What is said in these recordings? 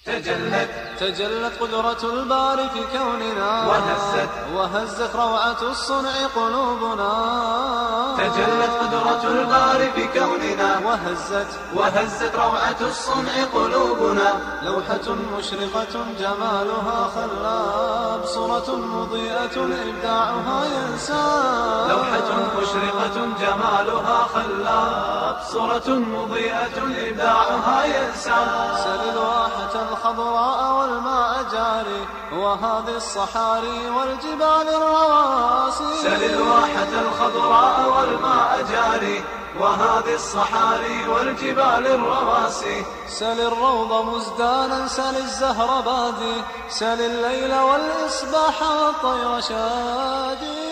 تجلت تجلت قدرة الباري في كوننا وهزت وهزت روعة الصنع قلوبنا تجلت قدرة الباري في كوننا وهزت وهزت روعة الصنع قلوبنا لوحة مشرقة جمالها خلاب صورة مضيئة إبداعها ينساب لوحة مشرقة جمالها خلاب صورة مضيئة إبداعها ينسى سل الواحة الخضراء والماء جاري وهذه الصحاري والجبال الرواسي سل الواحة الخضراء والماء جاري وهذه الصحاري والجبال الرواسي سل الروض مزدانا سل الزهر بادي سل الليل والإصباح والطير شادي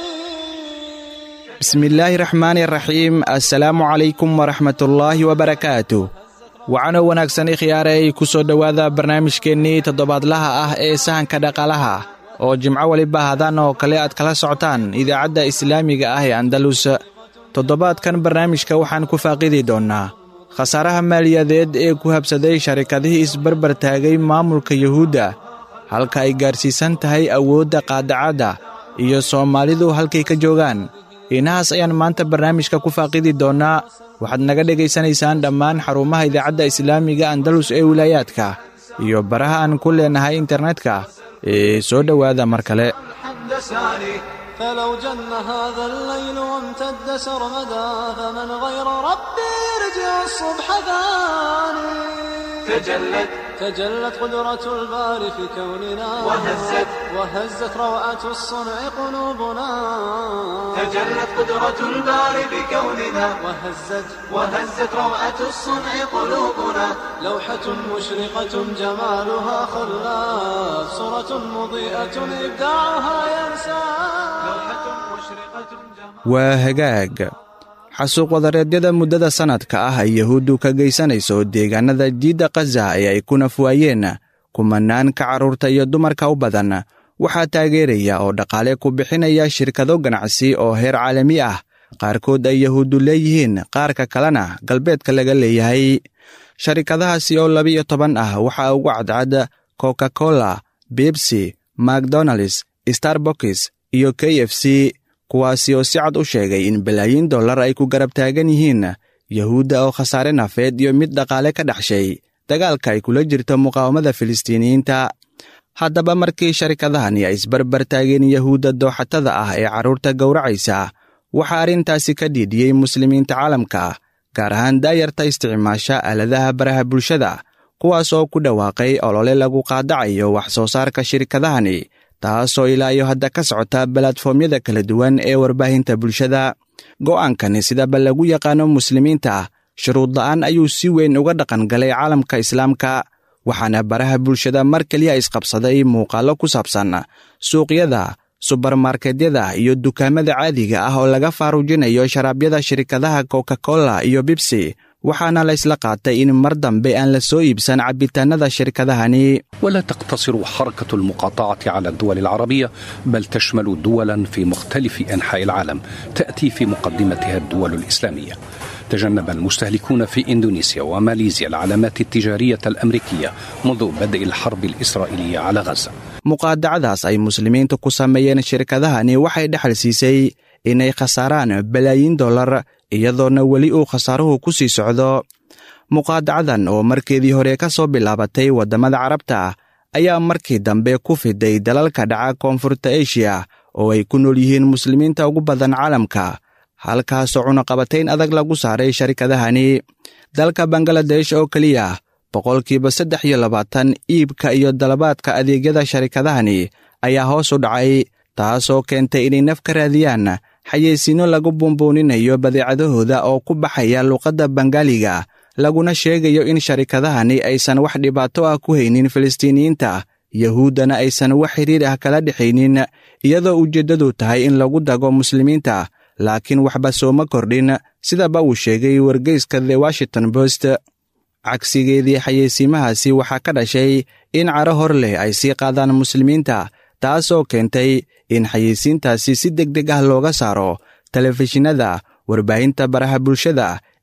bismillaahi raxmaani raxiim assalaamu calaykum waraxmatullaahi wabarakaatu waxaanoo wanaagsan ikhyaarey ku soo dhowaada barnaamijkeennii toddobaadlaha ah ee sahanka dhaqaalaha oo jimco weliba hadan oo kale aad kala socotaan idaacadda islaamiga ah ee andalus toddobaadkan barnaamijka waxaan ku faaqidi doonnaa khasaaraha maaliyadeed ee ku habsaday sharikadihii isbarbar taagay maamulka yuhuudda halka ay gaarsiisan tahay awoodda qaadacadda iyo soomaalidu halkay ka joogaan inahaas ayaan maanta barnaamijka ku faaqidi doonnaa waxaad naga dhegaysanaysaan dhammaan xarumaha idaacadda islaamiga andalus ee wilaayaadka iyo baraha aan ku leenahay internetka ee soo dhowaada mar kale الحمد ساري فلو جن هذا الليل وامتد سرمدا فمن غير ربي يرجع الصبح ثاني تجلت تجلت قدرة الباري في كوننا وهزت وهزت روعة الصنع قلوبنا تجلت قدرة الباري بكوننا وهزت وهزت روعة الصنع قلوبنا لوحة مشرقة جمالها خلاف صورة مضيئة إبداعها ينسى لوحة مشرقة جمال waa hagaag xasuuq wadareedyada muddada sannadka ah ay yahuuddu ka geysanayso deegaanada jiidda khaza ee ay ku nafwaayeen kumanaan ka carruurta iyo dumarka u badan waxaa taageeraya oo dhaqaale ku bixinaya shirkado ganacsi oo heer caalami ah qaarkood ay yahuuddu leeyihiin qaarka kalena galbeedka laga leeyahay sharikadahaasi oo labiyo toban ah waxaa ugu cadcad coca cola bibsi macdonalds starbokis iyo k f c kuwaasi oo si cad u sheegay in balaayiin dollar ay ku garab taagan yihiin yahuudda oo khasaare nafeed iyo mid dhaqaale ka dhexshay dagaalka ay kula jirto muqaawamada filistiiniyiinta haddaba markii sharikadahani ay isbarbar taageen yahuudda dooxatada ah ee carruurta gowracaysa waxaa arrintaasi ka dhiidhiyey muslimiinta caalamka gaar ahaan daayarta isticmaasha aaladaha baraha bulshada kuwaas oo ku dhawaaqay olole lagu qaadacayo wax soo saarka shirkadahani taasoo ilaa iyo hadda ka socota balatfoomyada kala duwan ee warbaahinta bulshada go'aankani sidaba lagu yaqaano muslimiinta shuruud la'aan ayuu si weyn uga dhaqan galay caalamka islaamka waxaana baraha bulshada mar keliya isqabsaday muuqaallo ku saabsan suuqyada subarmarketyada iyo dukaamada caadiga ah oo laga faaruujinayo sharaabyada shirkadaha coca cola iyo bibsi waxaana la ysla qaatay in mar dambe aan la soo iibsan cabitaanada shirkadahani ولا تقتصر حركة المقاطعة على الدول العربية بل تشمل دولا في مختلف أنحاء العالم تأتي في مقدمتها الدول الإسلامية تجنب المستهلكون في إندونيسيا وماليزيا العلامات التجارية الأمريكية منذ بدء الحرب الإسرائيلية على غزة muqaadacadaas ay muslimiintu ku sameeyeen shirkadahani waxay dhexal siisay inay khasaaraan balaayiin dollar iyadoona weli uu khasaaruhu ku sii socdo muqaadacadan oo markeedii hore ka soo bilaabatay waddamada carabta ayaa markii dambe ku fiday dalalka dhaca koonfurta eshiya oo ay ku nool yihiin muslimiinta ugu badan caalamka halkaasoo cunaqabatayn adag lagu saaray sharikadahani dalka bangaladesh oo keliya boqolkiiba saddex iyo labaatan iibka iyo dalabaadka adeegyada sharikadahani ayaa hoos u dhacay taasoo keentay inay naf ka raadiyaan xayeysiinno lagu buunbuuninayo badeecadahooda oo ku baxaya luuqadda bangaaliga laguna sheegayo in sharikadahani aysan wax dhibaato ah ku haynin filistiiniyiinta yahuuddana aysan wax xidhiir ah kala dhexaynin iyadoo ujeeddadu tahay in lagu dago muslimiinta laakiin waxba sooma kordhin sidaba uu sheegay wargeyska the washington post cagsigeedii xayeysiimahaasi waxaa ka dhashay in caro hor leh ay sii qaadaan muslimiinta taasoo keentay in xayeysiintaasi si deg deg ah looga saaro telefishinada warbaahinta baraha bulshada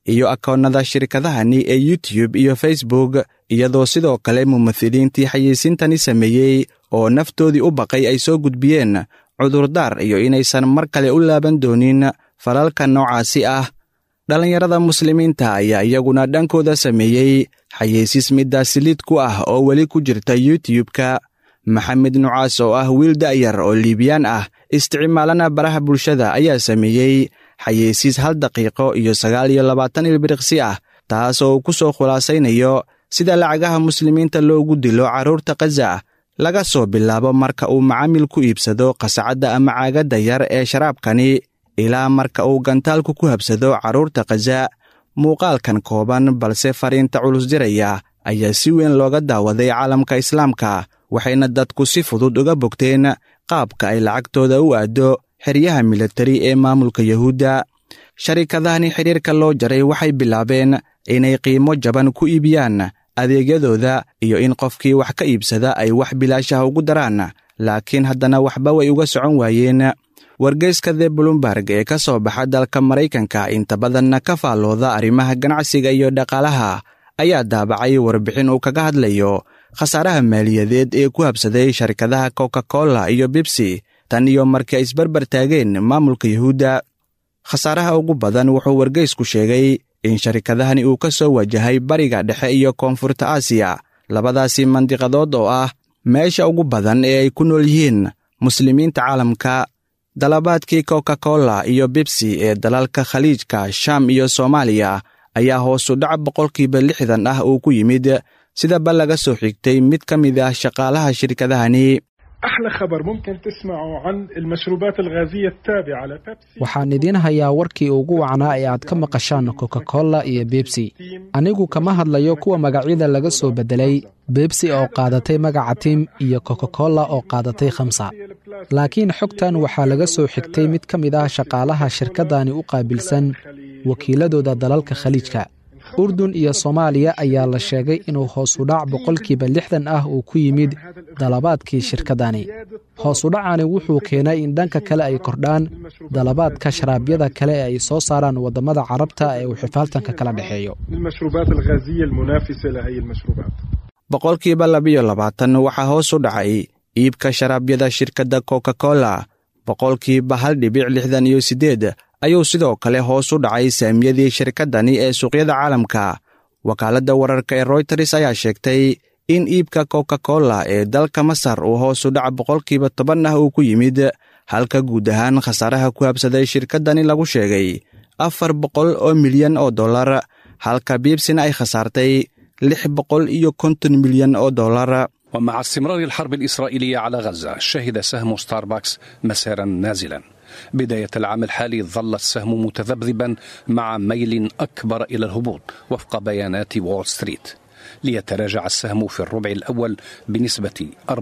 iyo akoonnada shirkadahani ee youtube iyo facebook iyadoo sidoo kale mumahiliintii xayeysiintani sameeyey oo naftoodii u baqay ay soo gudbiyeen cudurdaar iyo inaysan mar kale u laaban doonin falalka noocaasi ah dhallinyarada muslimiinta ayaa iyaguna dhankooda sameeyey xayeysiis middaasi lid ku ah oo weli ku jirta youtube-ka maxamed nucaas oo ah wiil da'yar oo liibiyaan ah isticmaalana baraha bulshada ayaa sameeyey xayeysiis hal daqiiqo iyo sagaal iyo labaatan ilbiriqsi ah taas oo uu ku soo khulaasaynayo sida lacagaha muslimiinta loogu dilo carruurta khaza laga soo bilaabo marka uu macaamil ku iibsado qasacadda ama caagadda yar ee sharaabkani ilaa marka uu gantaalku ku habsado carruurta khaza muuqaalkan kooban balse fariinta culus diraya ayaa si weyn looga daawaday caalamka islaamka waxayna dadku si fudud uga bogteen qaabka ay lacagtooda u aaddo xeryaha militari ee maamulka yuhuudda sharikadahani xidhiirka loo jaray waxay bilaabeen inay qiimo jaban ku iibiyaan adeegyadooda iyo in qofkii wax ka iibsada ay wax bilaashaha ugu daraan laakiin haddana waxba way uga socon waayeen wargeyska the blumberg ee ka soo baxa dalka maraykanka inta badanna ka faallooda arrimaha ganacsiga iyo dhaqaalaha ayaa daabacay warbixin uu kaga hadlayo khasaaraha maaliyadeed ee ku habsaday sharikadaha coca cola iyo bibsi tan iyo markii ay isbarbar taageen maamulka yuhuudda khasaaraha ugu badan wuxuu wargeysku sheegay in sharikadahani uu ka soo wajahay bariga dhexe iyo koonfurta aasiya labadaasi mandiqadood oo ah meesha ugu badan ee ay ku nool yihiin muslimiinta caalamka dalabaadkii coca cola iyo bibsi ee dalalka khaliijka sham iyo soomaaliya ayaa hoosu dhac boqolkiiba lixdan ah uu ku yimid sidaba laga soo xigtay mid ka mid ah shaqaalaha shirkadahani أحلى خبر ممكن تسمعوا عن المشروبات الغازية التابعة لبيبسي waxaan idiin hayaa warkii ugu wacnaa ee aad ka maqashaan coca cola iyo bebsi anigu kama hadlayo kuwa magacyada laga soo beddelay bebsi oo qaadatay magaca tim iyo coca cola oo qaadatay khamsa laakiin xogtan waxaa laga soo xigtay mid ka mid ah shaqaalaha shirkaddani u qaabilsan wakiiladooda dalalka khaliijka urdun iyo soomaaliya ayaa la sheegay inuu hoosudhac boqolkiiba lixdan ah uu ku yimid dalabaadkii shirkaddani hoosudhacani wuxuu keenay in dhanka kale ay kordhaan dalabaadka sharaabyada kale ee ay soo saaraan waddamada carabta ee uu xifaaltanka kala dhexeeyo المشروبات الغازية المنافسة لهي المشروبات boqolkiiba labiyo labaatan waxaa hoos u dhacay iibka sharaabyada shirkadda coca cola boqolkiiba hal dhibic lixdan iyo siddeed ayuu sidoo kale hoos u dhacay saamiyadii shirkaddani ee suuqyada caalamka wakaaladda wararka ee royters ayaa sheegtay in iibka coca cola ee dalka masar uu hoos u dhac boqolkiiba toban ah uu ku yimid halka guud ahaan khasaaraha ku habsaday shirkaddani lagu sheegay afar boqol oo milyan oo dollar halka biibsina ay khasaartay lix boqol iyo konton milyan oo dollar ومع استمرار الحرب الإسرائيلية على غزة شهد سهم ستاربكس مسيرا نازلا بداية العام الحالي ظل السهم متذبذبا مع ميل أكبر إلى الهبوط وفق بيانات وول ستريت ليتراجع السهم في الربع الأول بنسبة 4%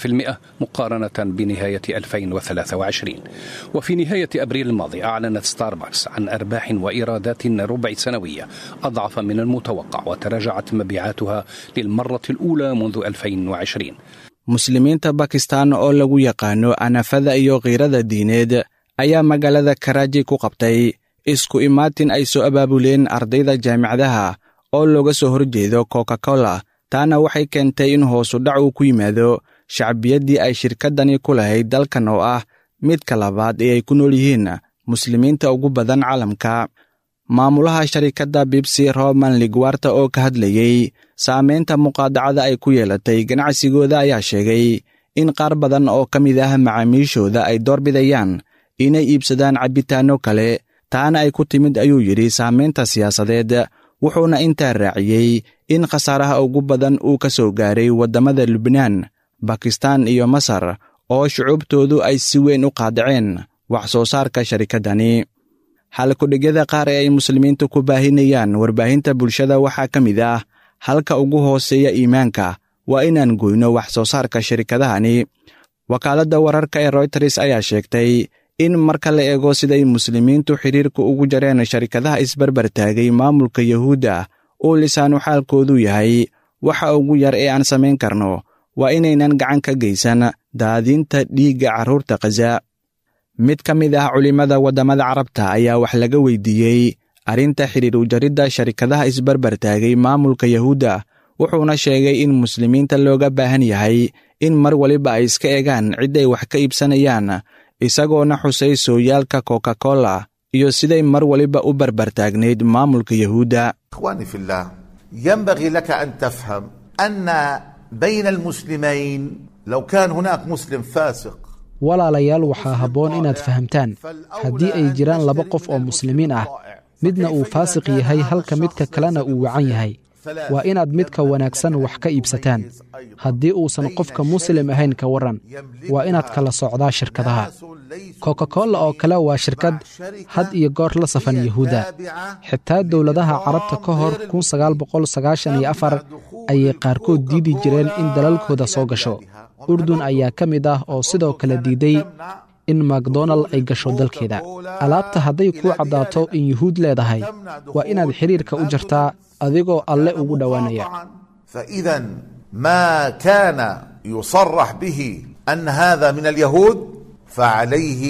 مقارنة بنهاية 2023 وفي نهاية أبريل الماضي أعلنت ستاربكس عن أرباح وإيرادات ربع سنوية أضعف من المتوقع وتراجعت مبيعاتها للمرة الأولى منذ 2020 muslimiinta bakistan oo lagu yaqaano anafada iyo khiirada diineed ayaa magaalada karaaji ku qabtay isku imaatin ay soo abaabuleen ardayda jaamicadaha oo looga soo horjeedo coca cola taana waxay keentay in hoosu dhac uu ku yimaado shacbiyaddii ay shirkaddani ku lahayd dalkan oo ah midka labaad ee ay ku nool yihiin muslimiinta ugu badan caalamka maamulaha sharikadda bibsi roman ligwarta oo ka hadlayey saamaynta muqaadacada ay ku yeelatay ganacsigooda ayaa sheegay in qaar badan oo ka mid ah macaamiishooda ay doorbidayaan inay iibsadaan cabbitaanno kale taana ay ku timid ayuu yidhi saamaynta siyaasadeed wuxuuna intaa raaciyey in khasaaraha ugu badan uu ka soo gaaray waddamada lubnaan bakistan iyo masar oo shucuubtoodu ay si weyn u qaadaceen wax soo saarka sharikaddani halkudhigyada qaar ee ay muslimiintu ku baahinayaan warbaahinta bulshada waxaa ka mid ah halka ugu hooseeya iimaanka waa inaan goyno wax soo saarka shirikadahani wakaaladda wararka ee royters ayaa sheegtay in marka la eego siday muslimiintu xidhiirku ugu jareen sharikadaha isbarbar taagay maamulka yuhuudda uu lisaanu xaalkoodu yahay waxa ugu yar ee aan samayn karno waa inaynan gacan ka geysan daadinta dhiigga carruurta khaza mid ka mid ah culimmada waddamada carabta ayaa wax laga weydiiyey arrinta xidhiir ujaridda sharikadaha isbarbar taagay maamulka yahuudda wuxuuna sheegay in muslimiinta looga baahan yahay in mar waliba ay iska egaan cid ay wax ka iibsanayaan isagoona xusay sooyaalka coca cola iyo siday mar waliba u barbartaagnayd maamulka yahuudda إخواني في الله ينبغي لك أن تفهم أن بين المسلمين لو كان هناك مسلم فاسق walaalayaal waxaa habboon inaad fahamtaan haddii ay jiraan laba qof oo muslimiin ah midna uu faasiq yahay halka midka kalena uu wacan yahay waa inaad midka wanaagsan wax ka iibsataan haddii uusan qofka muslim ahayn ka warran waa inaad kala socdaa shirkadaha coca cola oo kale waa shirkad had iyo goor la safan yahuudda xitaa dowladaha carabta ka hor ayay qaarkood diidi jireen in dalalkooda soo gasho urdun ayaa ka mid ah oo sidoo kale diiday in macdonald ay gasho dalkeeda alaabta hadday kuu caddaato in yuhuud leedahay waa inaad xidhiirka u jartaa adigoo alle ugu dhowaanaya فإذا ما كان يصرح به أن هذا من اليهود فعليه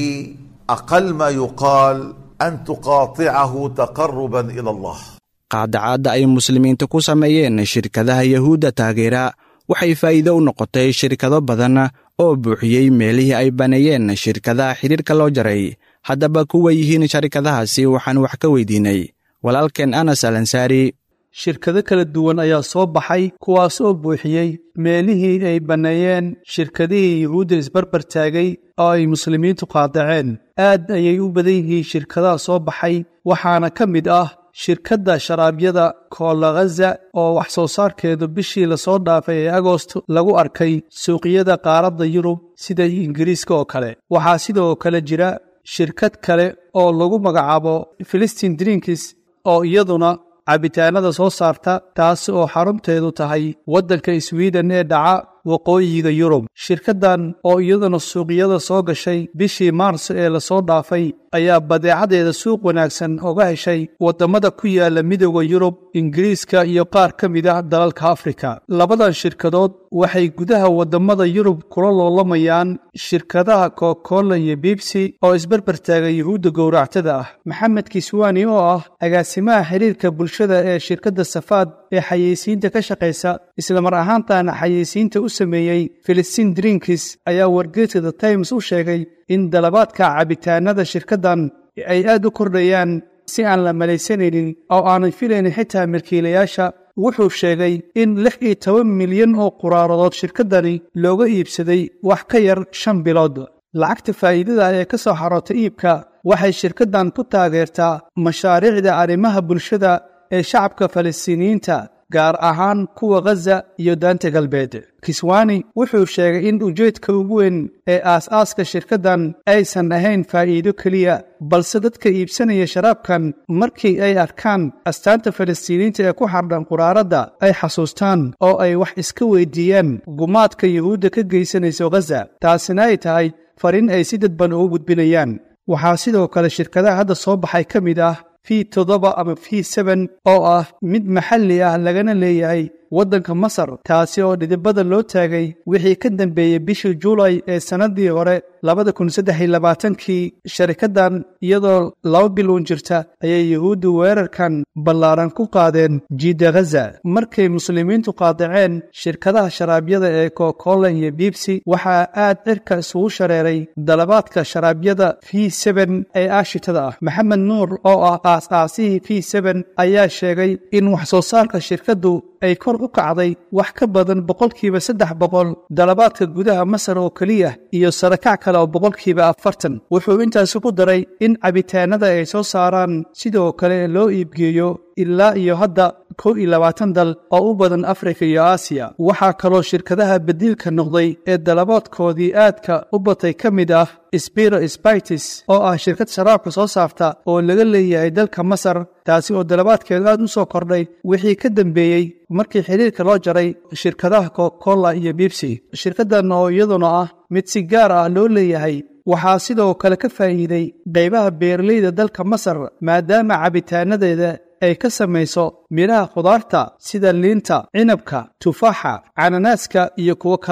أقل ما يقال أن تقاطعه تقربا إلى الله qaadacaadda ay muslimiinta ku sameeyeen shirkadaha yahuudda taageera waxay faa'iido u noqotay shirkado badan oo buuxiyey meelihii ay baneeyeen shirkadaha xidhiirka loo jaray haddaba kuwa yihiin sharikadahaasi waxaan wax ka weydiinay walaalkeen anas al ansaari shirkado kala duwan ayaa soo baxay kuwaas oo buuxiyey meelihii ay banneeyeen shirkadihii yuhuudda isbarbar taagay oo ay muslimiintu qaadaceen aad ayay u badan yihiin shirkadaha soo baxay waxaana ka mid ah shirkadda sharaabyada koola khaza oo wax soo saarkeedu bishii lasoo dhaafay ee agost lagu arkay suuqyada qaaradda yurub sida ingiriiska oo kale waxaa sidoo kale jira shirkad kale oo lagu magacaabo filistin drinkis oo iyaduna cabitaanada soo saarta taas oo xarunteedu tahay waddanka swiden ee dhaca waqooyiga yurub shirkaddan oo iyaduna suuqyada soo gashay bishii maars ee lasoo dhaafay ayaa badeecadeeda suuq wanaagsan oga heshay waddamada ku yaala midooda yurub ingiriiska iyo qaar ka mid ah dalalka afrika labadan shirkadood waxay gudaha waddamada yurub kula loolamayaan shirkadaha kokola iyo bibsi oo isbarbar taaga yuhuudda gowractada ah maxamed kiswani oo ah agaasimaha xiriirka bulshada ee shirkadda safaad ee xayeysiinta ka shaqaysa islamar ahaantaana xayeysiinta u sameeyey filistiin drinkis ayaa wargeeska the times u sheegay in dalabaadka cabitaanada shirkaddan ay aad u kordhayaan si aan la malaysanaynin oo aanay filaynin xitaa milkiilayaasha wuxuu sheegay in lix iyo toban milyan oo quraaradood shirkaddani looga iibsaday wax ka yar shan bilood lacagta faa'iidada ee ka soo xaroota iibka waxay shirkaddan ku taageertaa mashaariicda arrimaha bulshada ee shacabka falastiiniyiinta gaar ahaan kuwa khaza iyo daanta galbeed kiswani wuxuu sheegay in ujeedka ugu weyn ee aas-aaska shirkaddan aysan ahayn faa'iido keliya balse dadka iibsanaya sharaabkan markii ay arkaan astaanta falastiiniyiinta ee ku xardhan quraaradda ay xasuustaan oo ay wax iska weydiiyaan gumaadka yuhuudda ka geysanayso khaza taasina ay tahay fariin ay si dadban ugu gudbinayaan waxaa sidoo kale shirkadaha hadda soo baxay ka mid ah v toddoba ama v seben oo ah mid maxalli ah lagana leeyahay waddanka masar taasi oo dhidibada loo taagay wixii ka dambeeyey bishii juulay ee sannaddii hore labada kun saddex iyo labaatankii sharikaddan iyadoo laba bil uun jirta ayay yuhuuddu weerarkan ballaaran ku qaadeen jiida khaza markay muslimiintu qaadaceen shirkadaha sharaabyada ee kokola iyo bibsi waxaa aad cirka isugu shareeray dalabaadka sharaabyada v seben ee aashitada ah maxamed nuur oo ah aas-aasihii v seben ayaa sheegay in wax soo saarka shirkaddu ay kor u kacday wax ka badan boqolkiiba saddex boqol dalabaadka gudaha masar oo keliya iyo sarakac kale oo boqolkiiba afartan wuxuu intaasi ku daray in cabitaanada ay soo saaraan sidoo kale loo iibgeeyo ilaa iyo hadda kow iyo labaatan dal oo u badan afrika iyo aasiya waxaa kaloo shirkadaha badiilka noqday ee dalabaadkoodii aadka u batay ka mid ah sbiro sbitis oo ah shirkad sharaabka soo saarta oo laga leeyahay dalka masar taasi oo dalabaadkeedu aad u soo kordhay wixii ka dambeeyey markii xiriirka loo jaray shirkadaha kokola iyo bibsi shirkaddan oo iyaduna ah mid si gaar ah loo leeyahay waxaa sidoo kale ka faa'iiday qaybaha beeraleyda dalka masar maadaama cabitaanadeeda ay ka samayso midhaha khudaarta sida liinta cinabka tufaaxa cananaaska iyo kuwo kaleba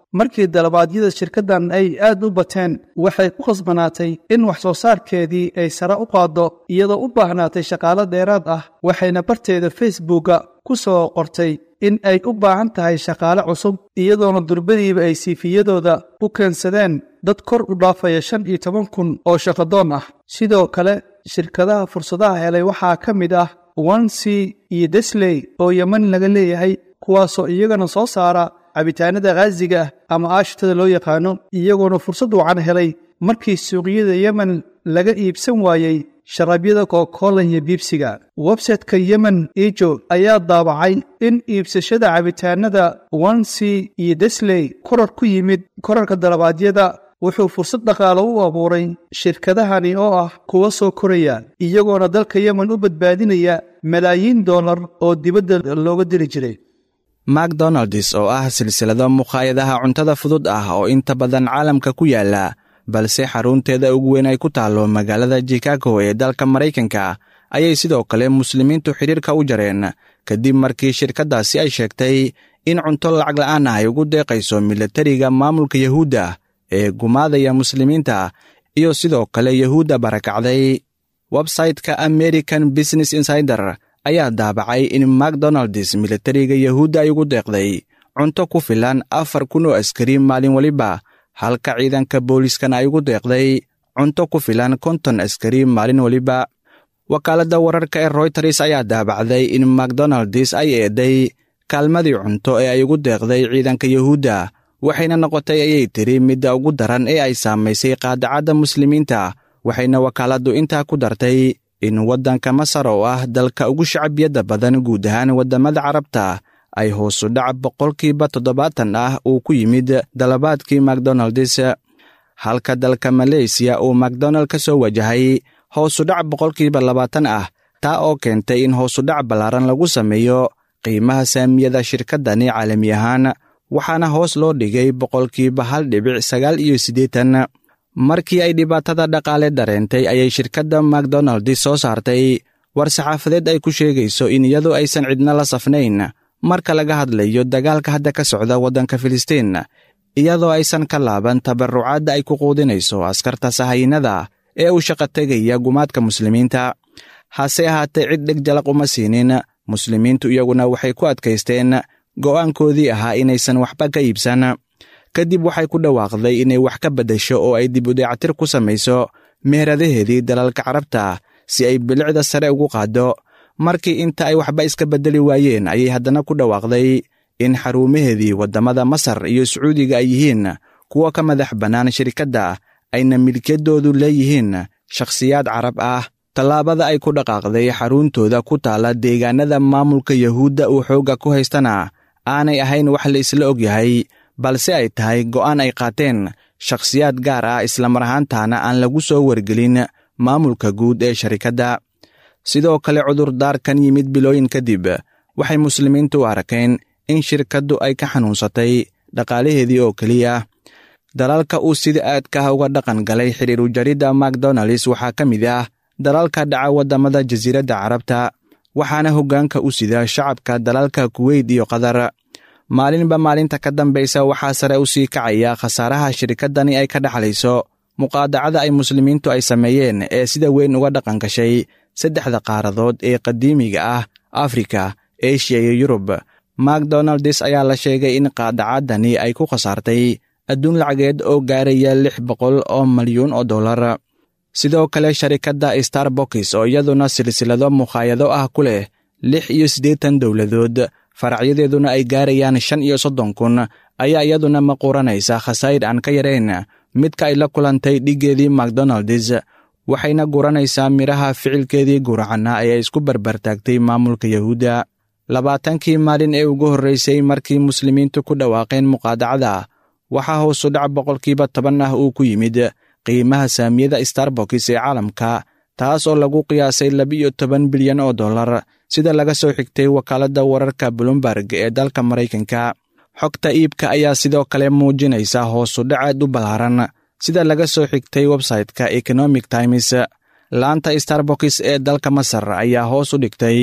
markii dalabaadyada shirkaddan ay aad u bateen waxay ku khasbanaatay in wax soo saarkeedii ay sare u qaaddo iyadoo u baahnaatay shaqaalo dheeraad ah waxayna barteeda facebooka ku soo qortay in ay u baahan tahay shaqaale cusub iyadoona durbadiiba ay siifiyadooda u keensadeen dad kor u dhaafaya shan iyo toban kun oo shaqadoon ah sidoo kale shirkadaha fursadaha helay waxaa ka mid ah wansi iyo desley oo yeman laga leeyahay kuwaasoo iyagana soo saara cabitaanada khaasiga ah ama aashitada loo yaqaano iyagoona fursad wacan helay markii suuqyada yemen laga iibsan waayey sharabyada kokola iyo biibsiga websayteka yemen ijo ayaa daabacay in iibsashada cabitaanada wansi iyo desley korar ku yimid korarka dalabaadyada wuxuu fursad dhaqaale u abuuray shirkadahani oo ah kuwa soo koraya iyagoona dalka yemen u badbaadinaya malaayiin dollar oo dibadda looga diri jiray macdonalds oo ah silsilado mukhaayadaha cuntada fudud ah oo inta badan caalamka ku yaala balse xarunteeda ugu weyn ay ku taallo magaalada chicago ee dalka maraykanka ayay sidoo kale muslimiintu xidhiirka u jareen kadib markii shirkaddaasi ay sheegtay in cunto lacag la'aan ah ay ugu deeqayso milatariga maamulka yahuudda ee gumaadaya muslimiinta iyo sidoo kale yahuudda barakacday websayteka american business insider ayaa daabacay in macdonalds milatariga yahuudda ay ugu deeqday cunto ku filan afar kun oo askari maalin weliba halka ciidanka booliiskana ay ugu deeqday cunto ku filan konton askari maalin weliba wakaaladda wararka ee royters ayaa daabacday in macdonalds ay eeday kaalmadii cunto ee ay ugu deeqday ciidanka yahuudda waxayna noqotay ayay tiri midda ugu daran ee ay saamaysay qaadacadda muslimiinta waxayna wakaaladdu intaa ku dartay in waddanka masar oo ah dalka ugu shacbiyadda badan guud ahaan waddamada carabta ay hoosu dhac boqolkiiba toddobaatan ah uu ku yimid dalabaadkii macdonalds halka dalka maleysiya uu macdonald ka soo wajahay hoosudhac boqolkiiba labaatan ah taa oo keentay in hoosudhac ballaaran lagu sameeyo qiimaha saamiyada shirkaddani caalami ahaan waxaana hoos loo dhigay boqolkiiba hal dhibic sagaal iyo siddeetan markii ay dhibaatada dhaqaale dareentay ayay shirkadda macdonalds soo saartay war saxaafadeed ay ku sheegayso in iyadu aysan cidna la safnayn marka laga hadlayo dagaalka hadda ka socda waddanka filistiin iyadoo aysan ka laaban tabarrucaadda ay ku quudinayso askarta sahayinnada ee u shaqa tegaya gumaadka muslimiinta hase ahaatee cid dheg jalaq uma siinin muslimiintu iyaguna waxay ku adkaysteen go'aankoodii ahaa inaysan waxba ka iibsan kadib waxay ku dhawaaqday inay wax ka beddesho oo ay dib udeecatir ku samayso meheradaheedii dalalka carabta si ay bilicda sare ugu qaaddo markii inta ay waxba iska beddeli waayeen ayay haddana ku dhawaaqday in xarumaheedii waddamada masar iyo sacuudiga ay yihiin kuwa ka madax bannaan shirkadda ayna milkiyaddoodu leeyihiin shakhsiyaad carab ah tallaabada ay ku dhaqaaqday xaruntooda ku taala deegaanada maamulka yahuudda uu xoogga ku haystana aanay ahayn wax la isla og yahay balse ay tahay go'aan ay qaateen shakhsiyaad gaar ah islamar ahaantaana aan lagu soo wargelin maamulka guud ee sharikadda sidoo kale cudurdaarkan yimid bilooyin kadib waxay muslimiintu u arkeen in shirkaddu ay ka xanuunsatay dhaqaalaheedii oo keliya dalalka uu sida aadka ah uga dhaqan galay xidhiiru jaridda macdonalds waxaa ka mid ah dalalka dhaca waddamada jasiiradda carabta waxaana hoggaanka u sida shacabka dalalka kuweyt iyo qatar maalinba maalinta ka dambaysa waxaa sare u sii kacaya khasaaraha shirkaddani ay ka dhaxlayso muqaadacada ay muslimiintu ay sameeyeen ee sida weyn uga dhaqan gashay saddexda qaaradood ee qadiimiga ah afrika eshiya iyo yurub macdonalds ayaa la sheegay in qaadacaddani ay ku khasaartay adduun lacageed oo gaaraya lix boqol oo malyuun oo dollar sidoo kale sharikadda starbokis oo iyaduna silsilado mukhaayado ah ku leh lix iyo siddeetan dowladood faracyadeeduna ay gaarayaan shan iyo soddon kun ayaa iyaduna maquuranaysa khasaa'ir aan ka yarayn midka ay la kulantay dhiggeedii macdonalds waxayna guranaysaa midhaha ficilkeedii guracanna ee ay isku barbartaagtay maamulka yahuudda labaatankii maalin ee ugu horraysay markii muslimiintu ku dhawaaqeen muqaadacada waxaa hoosu dhac boqolkiiba toban ah uu ku yimid qiimaha saamiyada starbokis ee caalamka taas oo lagu qiyaasay labiiyo toban bilyan oo dollar sida laga soo xigtay wakaaladda wararka bloomberg ee dalka maraykanka xogta iibka ayaa sidoo kale muujinaysa hoosu dhacaad u ballaaran sida laga soo xigtay websayte-ka economic times laanta starbokis ee dalka masar ayaa hoos u dhigtay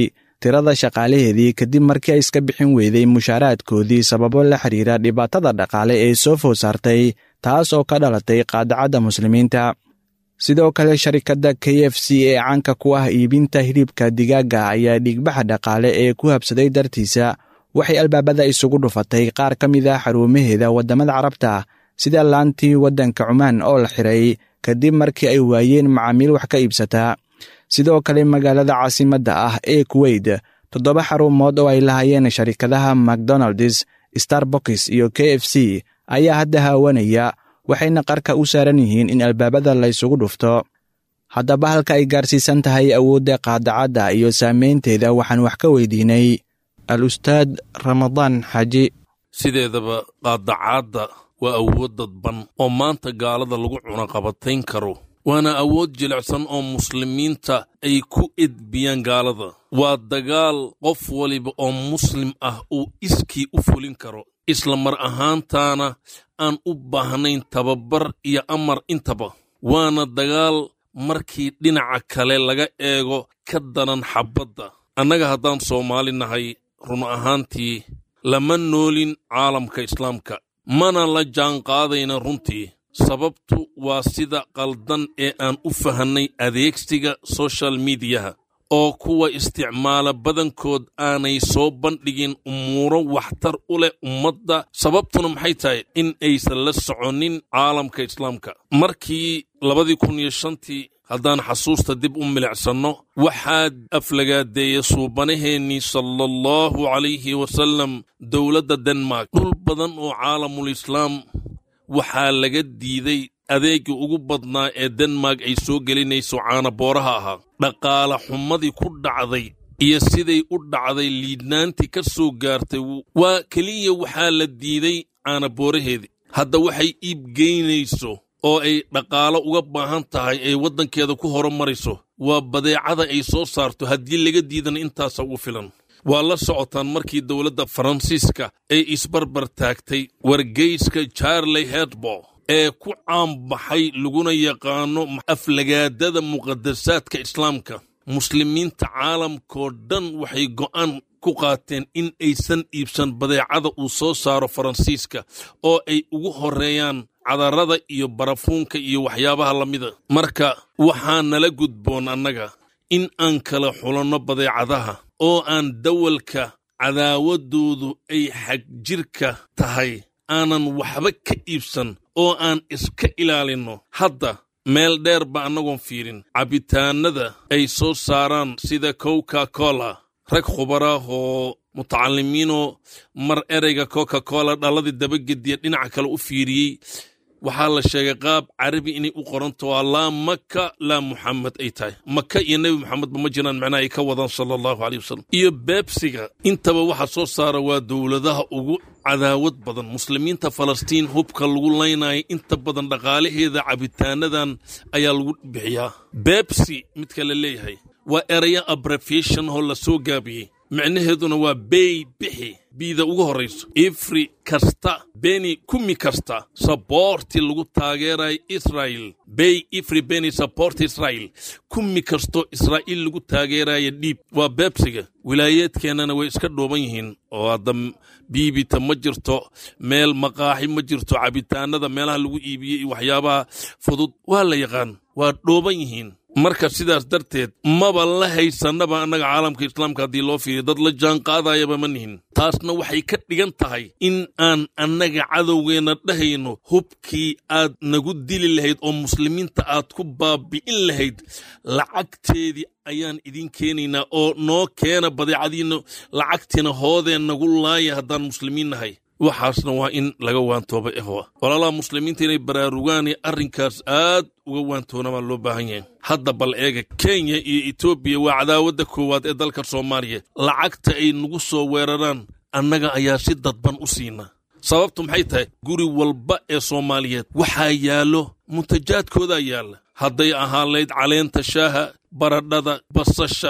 tirada shaqaalaheedii kadib markii ay iska bixin weyday mushaaraadkoodii sababo la xiriira dhibaatada dhaqaale ee soo food saartay taas oo ka dhalatay qaadacadda muslimiinta sidoo kale sharikadda k f c ee caanka ku ah iibinta hilibka digaaga ayaa dhiigbaxa dhaqaale ee ku habsaday dartiisa waxay albaabada isugu dhufatay qaar ka mid a xarumaheeda waddamada carabta sida laantii waddanka cumaan oo la xiray kadib markii ay waayeen macaamiil wax ka iibsataa sidoo kale magaalada caasimadda ah ee kuweyt toddoba xarumood oo ay lahayeen sharikadaha macdonalds starboks iyo k f c ayaa hadda haawanaya waxayna qarka u saaran yihiin in albaabada la ysugu dhufto haddaba halka ay gaarsiisan tahay awoodda qaadacadda iyo saameynteeda waxaan wax ka weydiinay al ustaad ramadaan xaaji sideedaba qaadacaadda waa awood dadban oo maanta gaalada lagu cunaqabatayn karo waana awood jilicsan oo muslimiinta ay ku edbiyaan gaalada waa dagaal qof waliba oo muslim ah uu iskii u fulin karo isla mar ahaantaana aan u baahnayn tababar iyo amar intaba waana dagaal markii dhinaca kale laga eego ka daran xabbadda annaga haddaan soomaali nahay run ahaantii lama noolin caalamka islaamka mana la jaanqaadayna runtii sababtu waa sida qaldan ee aan u fahannay adeegsiga soshal midiyaha oo kuwa isticmaala badankood aanay soo bandhigin umuuro waxtar u leh ummadda sababtuna maxay tahay in aysan la soconin caalamka islaamka markii labadii kun iyo shantii haddaan xasuusta dib u milicsanno waxaad aflagaadeeya suubanaheennii sala allahu calayhi wasallam dowladda denmark dhul badan oo caalamul islaam waxaa laga diiday adeegii ugu badnaa ee denmark ay soo gelinayso caanabooraha ahaa dhaqaala xumadii ku dhacday iyo siday u dhacday liidnaantii ka soo gaartay waa keliya waxaa la diiday caanabooraheedii hadda waxay iibgeynayso oo ay dhaqaalo uga baahan tahay ay waddankeeda ku horumarayso waa badeecada ay soo saarto haddii laga diidana intaasa ugu filan waa la socotaan markii dowladda faransiiska ay isbarbar taagtay wargeyska charley hedbo ee ku caanbaxay laguna yaqaano aflagaadada muqadasaadka islaamka muslimiinta caalamkoo dhan waxay go'aan ku qaateen in aysan iibsan badeecada uu soo saaro faransiiska oo ay ugu horreeyaan cadarada iyo barafuunka iyo waxyaabaha la mida marka waxaa nala gudboon annaga in aan kala xulanno badeecadaha oo aan dawalka cadaawaddoodu ay xagjirka tahay aanan waxba ka iibsan oo aan iska ilaalinno hadda meel dheer ba annagoon fiirin cabitaanada ay soo saaraan sida coca cola rag khubaraah oo mutacalimiinoo mar ereyga coca cola dhalladii dabagediya dhinaca kale u fiiriyey waxaa la sheegay qaab carabi inay u qoranto waa laa maka laa muxamed ay tahay maka iyo nebi moxamedba ma jiraan macnaha ay ka wadaan sala allahu caleyh wasalam iyo beebsiga intaba waxa soo saara waa dowladaha ugu cadaawad badan muslimiinta falastiin hubka lagu laynaya inta badan dhaqaalaheeda cabitaanadan ayaa lagu bixiyaa beebsi midka la leeyahay waa eraya abrefation oo la soo gaabiyey micnaheeduna waa bey bixi biida ugu horrayso ifri kasta beni kumi kasta saboorti lagu taageerayo israa'il bey ifri beni saboort israa'il kumi kastoo israa'iil lagu taageeraya dhiib waa beebsiga wilaayeedkeennana way iska dhooban yihiin oo hadda biibita ma jirto meel maqaaxi ma jirto cabitaanada meelaha lagu iibiyey iyo waxyaabaha fudud waa la yaqaan waa dhooban yihiin marka sidaas darteed maba la haysannaba annaga caalamka islaamka haddii loo fiiriyo dad la jaan qaadayaba ma nihin taasna waxay ka dhigan tahay in aan annaga cadowgeenna dhahayno hubkii aad nagu dili lahayd oo muslimiinta aad ku baabi'in lahayd lacagteedii ayaan idin keenaynaa oo noo keena badeecadiinna lacagtiina hoodeen nagu laaya haddaan muslimiin nahay waxaasna waa in laga waantooba ehwa walaalaha muslimiinta inay baraarugaan ee arrinkaas aad uga waantoona baa loo baahan yahay hadda bal eega kenya iyo etoobiya waa cadaawadda koowaad ee dalka soomaaliya lacagta ay nagu soo weeraraan annaga ayaa si dadban u siina sababtu maxay tahay guri walba ee soomaaliyeed waxaa yaallo muntajaadkoodaa yaalla hadday ahaan layd caleenta shaaha baradhada basasha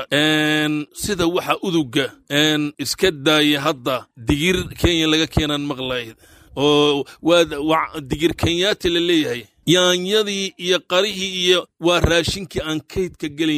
sida waxa uduga iska daaya hadda digir kenya laga keenaan maqlay oo waa digir kenyaati la leeyahay yaanyadii iyo qarihii iyo waa raashinkii aan kaydka gelaynin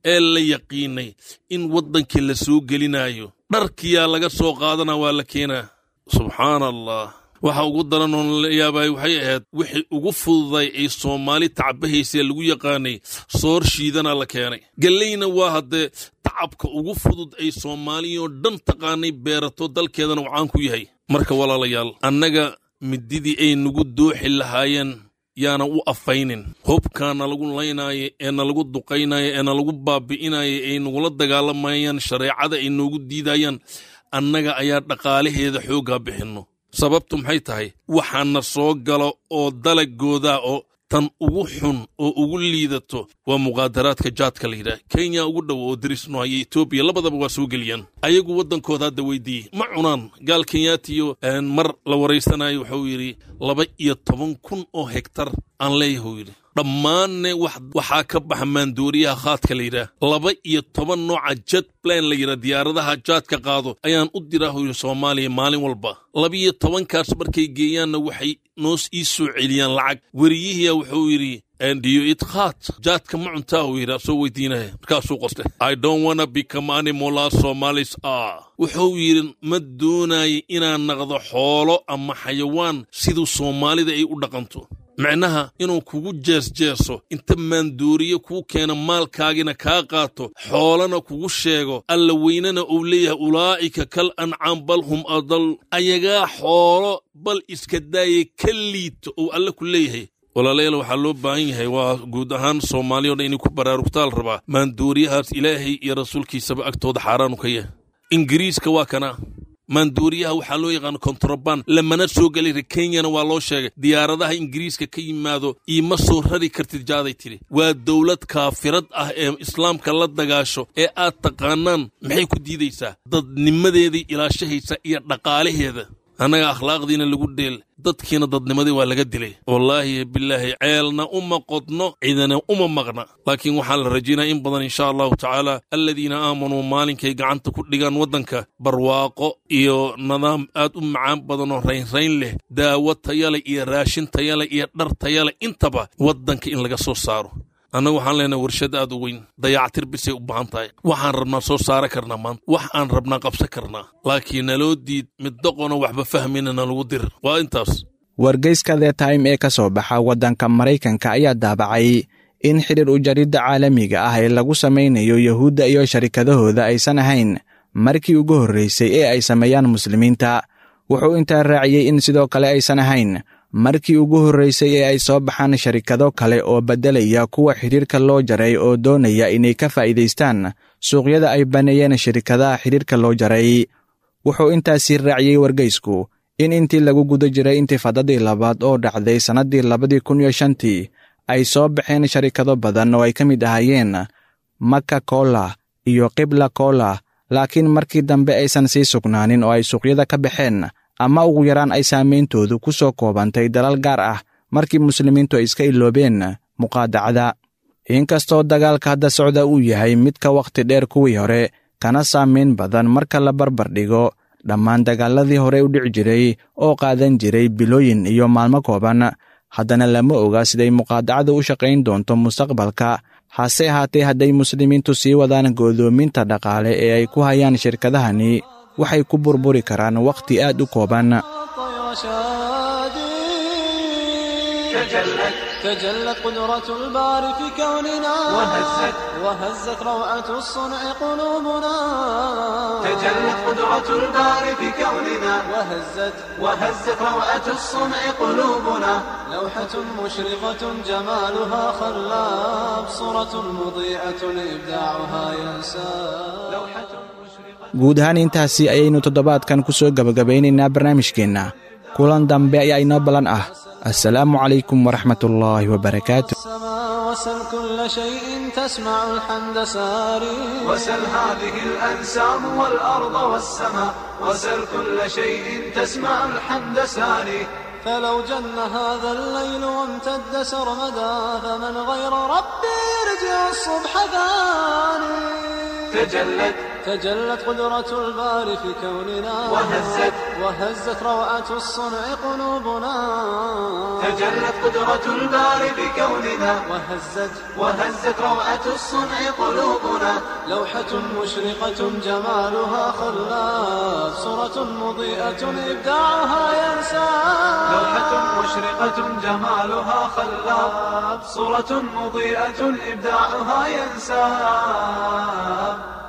ee la yaqiinay in waddankii la soo gelinayo dharkiyaa laga soo qaadana waa la keenaa subxaana allah waxa ugu daran oon la yaabay waxay ahayd wixii ugu fududay ay soomaali tacbahaysee lagu yaqaanay soor shiidana la keenay gelleyna waa haddee tacabka ugu fudud ay soomaaliyoo dhan taqaanay beerato dalkeedana uu caan ku yahay marka walaalayaal annaga mididii ay nagu dooxi lahaayeen yaana u afaynin hubkaa nalagu laynaayo ee nalagu duqaynayo ee nalagu baabi'inayo ay nagula dagaalamayaan shareecada ay noogu diidayaan annaga ayaa dhaqaalaheeda xooggaa bixinno sababtu maxay tahay waxaana soo galo oo dalagooda oo tan ugu xun oo ugu liidato waa muqaadaraadka jaadka la yidhaah kenya ugu dhow oo darisno haya etoobiya labadaba waa soo geliyaan ayagu waddankooda hadda weydiiyey ma cunaan gaal kenyaatiyo mar la waraysanayo wuxuu yidhi laba iyo toban kun oo hegtar aan leeyahuu yidhi dhammaanne waxaa ka baxa maandooriyaha khaadka la yidhaah laba iyo toban nooca jet plan la yidhaah diyaaradaha jaadka qaado ayaan u diraa yidhi soomaaliya maalin walba labiyo tobankaas markay geeyaanna waxay noos ii soo celiyaan lacag weriyihiya wuxuu yidhi ndiyo idkhaat jaadka ma cuntaa uu yidhi asoo weydiinaya markaasuu qoste i don't wanna become animal as somalis ah wuxuu yidhi ma doonayo inaan naqdo xoolo ama xayawaan siduu soomaalida ay u dhaqanto micnaha inuu kugu jeesjeeso inta maandooriye kuu keena maalkaagina kaa qaato xoolana kugu sheego alla weynana uu leeyahay ulaa'ika kal ancaam bal hum adal ayagaa xoolo bal iska daaye ka liito uu alle ku leeyahay walaalayaal waxaa loo baahan yahay waa guud ahaan soomaaliya o dhan inay ku baraarugtaal rabaa maandooriyahaas ilaahay iyo rasuulkiisaba agtooda xaaraanu ka yahay ingiriiska waa kana maandooriyaha waxaa loo yaqaana kontraband lamana soo gelay kenyana waa loo sheegay diyaaradaha ingiriiska ka yimaado iima soo rari kartid jaaday tidhi waa dowlad kaafirad ah ee islaamka la dagaasho ee aad taqaanaan maxay ku diidaysaa dadnimadeedii ilaashahaysa iyo dhaqaalaheeda annaga akhlaaqdiina lagu dheel dadkiina dadnimadii waa laga dilay wallaahi bilaahi ceelna uma qodno cidana uma maqna laakiin waxaa la rajaynaya in badan insha allahu tacaala aladiina aamanuu maalinkay gacanta ku dhigaan waddanka barwaaqo iyo nidaam aad u macaan badan oo raynrayn leh daawo tayale iyo raashin tayale iyo dhar tayale intaba waddanka in laga soo saaro annagu waxaan leenahay warshad aad u weyn dayactir bisay u baahan tahay waxaan rabnaa soo saara karnaa maanta wax aan rabnaa qabsan karnaa laakiin naloo diid mid doqono waxba fahmayna nalagu dir waa intaas wargeyska the time ee ka soo baxa waddanka maraykanka ayaa daabacay in xidhiir u jaridda caalamiga ah ee lagu samaynayo yuhuudda iyo sharikadahooda aysan ahayn markii ugu horraysay ee ay sameeyaan muslimiinta wuxuu intaa raaciyey in sidoo kale aysan ahayn markii ugu horraysay ee ay soo baxaan sharikado kale oo beddelaya kuwa xidhiirka loo jaray oo doonaya inay ka faa'iidaystaan suuqyada ay baneeyeen shirikadaha xidhiirka loo jaray wuxuu intaasii raaciyey wargeysku in intii lagu guda jiray intifadadii labaad oo dhacday sannaddii labadii kun iyo shantii ay soo baxeen sharikado badan oo ay ka mid ahaayeen maka kola iyo qibla kola laakiin markii dambe aysan sii sugnaanin oo ay suuqyada ka baxeen ama ugu yaraan ay saameyntoodu ku soo koobantay dalal gaar ah markii muslimiintu ay iska iloobeen muqaadacada inkastoo dagaalka hadda socda uu yahay mid ka wakhti dheer kuwii hore kana saamayn badan marka la barbar dhigo dhammaan dagaaladii hore u dhici jiray oo qaadan jiray bilooyin iyo maalmo kooban haddana lama oga siday muqaadacadu u shaqayn doonto mustaqbalka hase ahaatee hadday muslimiintu sii wadaan goodoominta dhaqaale ee ay ku hayaan shirkadahani waxay ku burburi karaan wakhti aad u kooban تجلت قدرة الباري في كوننا وهزت وهزت روعة الصنع قلوبنا تجلت قدرة الباري في كوننا وهزت وهزت روعة الصنع قلوبنا لوحة مشرقة جمالها خلاب صورة مضيئة إبداعها ينساب لوحة مشرقة guud ahaan intaasi ayaynu toddobaadkan ku soo gebagabaynaynaa barnaamijkeenna kulan dambe ayaa inoo ballan ah assalaamu calaykum waraxmat ullaahi wabarakaatu السماء وسل كل شيء تسمع الحمد ساري وسل هذه الأنسام والأرض والسماء وسل كل شيء تسمع الحمد ساري فلو جن هذا الليل وامتد سرمدا فمن غير ربي يرجع الصبح ثاني تجلت تجلت قدرة الباري في كوننا وهزت وهزت روعة الصنع قلوبنا تجلت قدرة الباري بكوننا وهزت وهزت روعة الصنع قلوبنا لوحة مشرقة جمالها خلاف صورة مضيئة إبداعها ينسى لوحة مشرقة جمالها خلاب صورة مضيئة إبداعها ينساب